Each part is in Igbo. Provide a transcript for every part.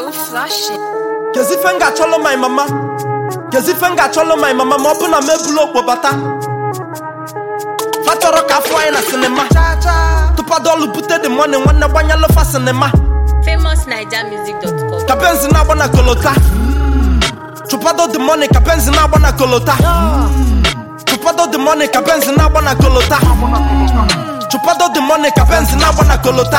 so flashy. kezife m ga-achọlụ my mama kezife m ga-achọlụ my mama ma ọ bụ na m ebulu okpo bata fa chọrọ ka afọ anyị na sinima tụpado ọlụ bute the money nwanne gbanyelụ fa sinima FamousNigerMusic.com. ka benzi na-agba na kolota chụpado the money ka benzi na-agba na kolota chụpado the money ka benzi na-agba na kolota chụpado the money ka benzi na-agba na kolota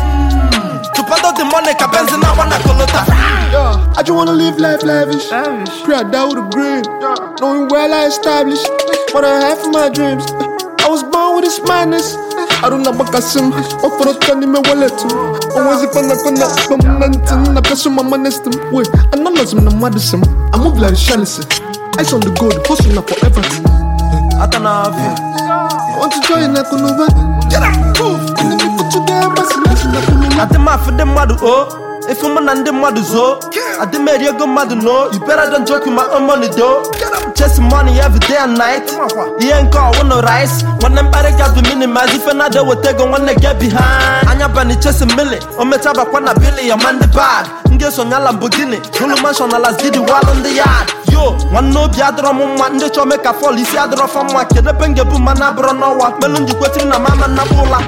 chụpado the money ka benzi na-agba na kolota Yeah, I just wanna live life lavish. Pray I die with a grin. Knowing well I established what I have for my dreams. I was born with this madness. I don't know what I sim. What for the candy me wallet too. Always if I'm not gonna momentum. I press on my money system. Wait, I know nothing I'm mad I move like Shalice. Eyes on the gold, hustling up forever. ata na afịa I want to join like Kunuba. Get up, move. And then we put you there, but it's like Kunuba. adị m afụ ndị mmadụ o efu mụ na ndị mmadụ zoo adị m eri ego mmadụ no you better don't joke with my own money do chasing money every day and night ihe nke ọwụ no rice nwanne mkparị ga bụ minimize ife na weta ego nwanne get behind anya bani chasing mili o mecha bakwa na bili ya man the bag m ga-esonye Lamborghini hụlụ mansion na Las Didi walụ ndị yard yo nwanne obi adịrọ m mma ndị chọọ mee ka fọl isi adịrọ fa mma kedu ebe m ga-ebu mma na abụrọ n'ọnwa melu njikwetiri na mama nnabụ ụla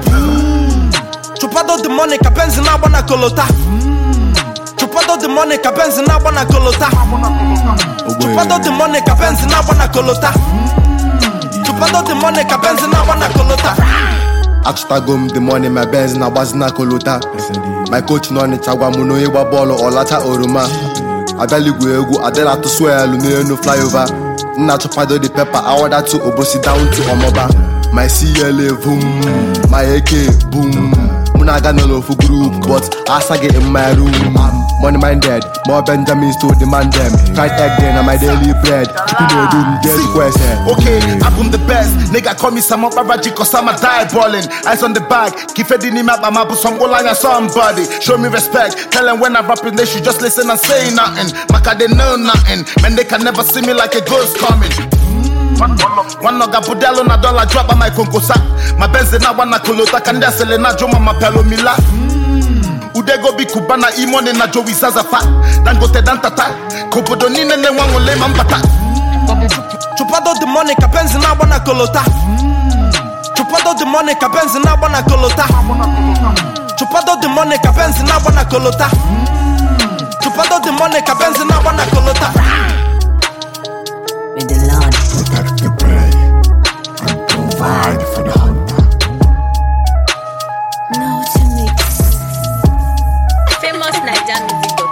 chụpado the money ka benzi na-agba na kolota chụpado the money ka benzi na-agba na kolota chụpado the money ka benzi na-agba na kolota chụpado the money ka benzi na-agba na kolota achụtago m the money my benz na-agbazi na kolota my coach nọ n'ịcha gwa m na onye gba bọọlụ ọlacha oroma abịaligwu egwu adịla atụsụ elu n'elu flyover nna chọpado the pepper awada to obosi down to ọmọba my cla boom my ak boom mụ na-aga n'ofu group but asaghị in my room money minded more benjamins to demand them fried egg day na my daily bread chukwu na-edu m get kwese Okay, I'm the best. Nigga call me some Raji cause I'm a die balling. Eyes on the bag. Keep it in my map some line somebody. Show me respect. Tell them when I rap they should just listen and say nothing. Maka they know nothing. Man, they can never see me like a ghost coming. One noga budelo na dollar drop on my konkosa. My benz na wana kolota kanda sele na joma mapelo mila. Udego bi kubana imone na jowi zazafa. Dangote dantata. Kobodo nine ne wangole mambata. chụpado the money ka benzi na-agba na kolota chụpado the money ka benzi na-agba na kolota chụpado the money ka benzi na-agba na kolota chụpado the money ka benzi na-agba na kolota With the Lord. protect the prey and provide for the hunter. No to mix. FamousNigerMusic.com.